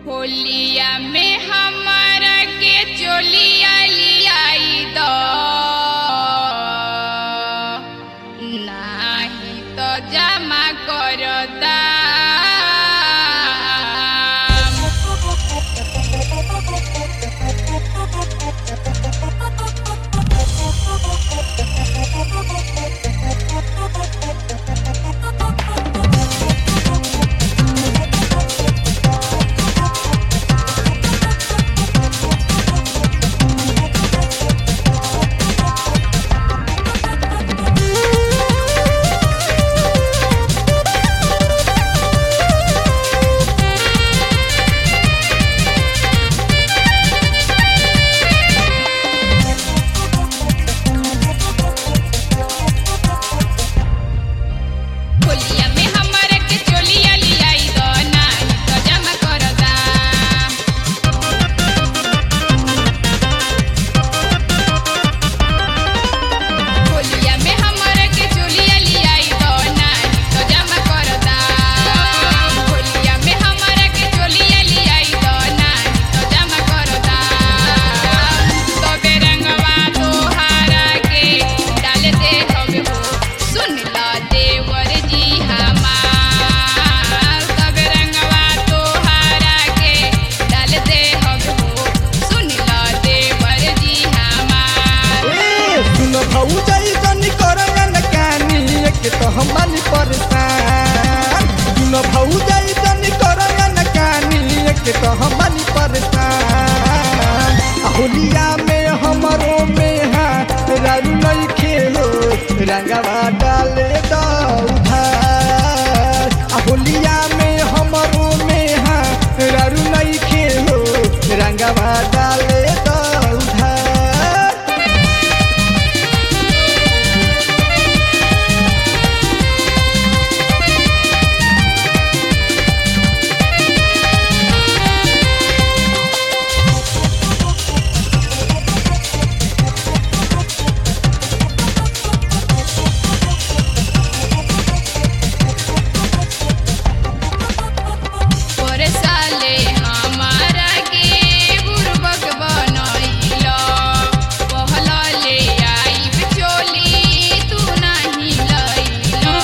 होलिया में हमारा के चोलिया लियाई दो नाही तो जमा करता होलिया में हमारा के चोलिया लियाई दो नाही तो जमा करता होलिया में हमारा के चोलिया लियाई दो नाही तो जमा करता होलिया में हमारा के चोलिया लियाई दो नाही तो जमा करता तो बेरंगवा तोहारा के डाल दे हवे हो सुन ला देवर जी हमार तो बेरंगवा तोहारा के डाल दे हवे हो सुन ला देवर जी हमार ए सुन भौजाई जनी करन कानी एक तो हम बानी परेशान सुन भौजाई जनी करन कानी एक तो हम बानी परेशान आ होलिया में हमरो में हा रारू नहीं खेलो रंगवा डाले दो उधार आ होलिया में हमरो में हा रारू नहीं खेलो रंगवा डाले दो उधार पर साले हमारा के बुरबक बनैलो पहला ले आइब चोली तू नाही लैलो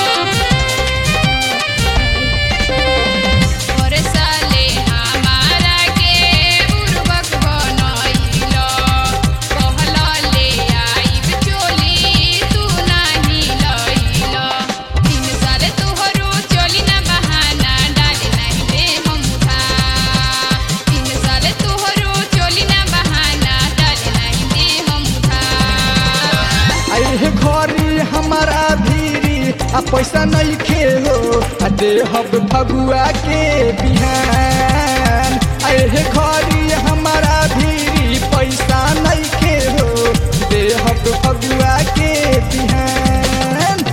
पर साले हमारा के बुरबक बनैलो पहला ले आइब चोली तू नाही लैलो तीन साल तोहरो चोली ना बहाना डाले नहीं दे हम उधार तीन साल तोहरो चोली ना बहाना डाले नहीं दे हम उधार अरे घरी हमारा भीरी आ पैसा नहीं खेलो आ देहब फगुआ के बिहान अरे घरी हमारा भीरी पैसा नहीं खेलो देहब फगुआ के बिहान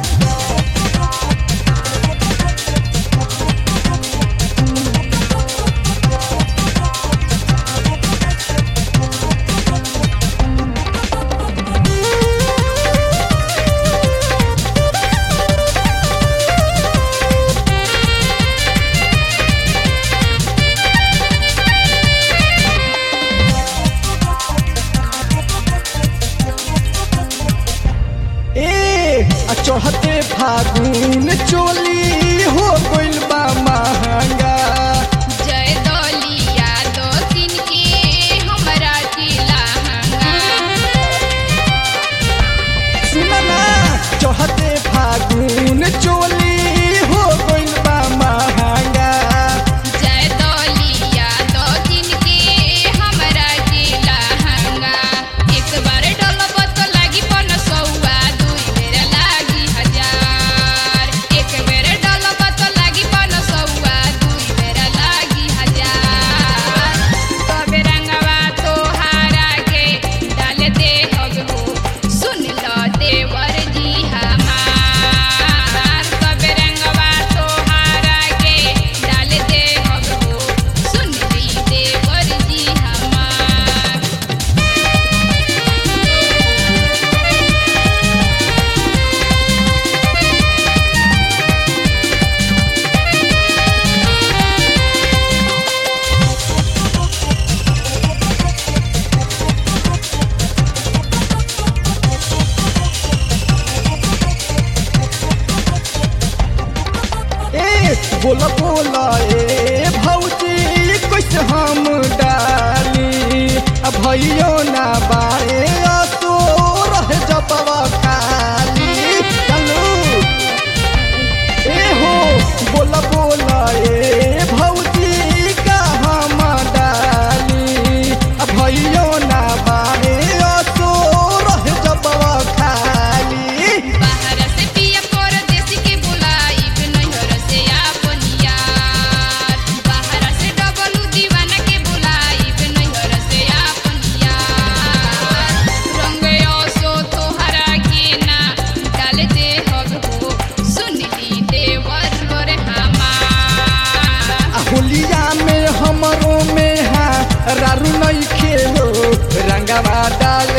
ए आ चढ़ते फागुन चोली हो गइल बा महंगा जय दलिया दो दिन के हमरा जिला सुनना चढ़ते फागुन चोली हो गइल बा महंगा जय दलिया दो दिन के हमरा जिला एक बार डलब तो लागी पन सौआ दुई बेर लागी हजार एक बेर रंगवा डाले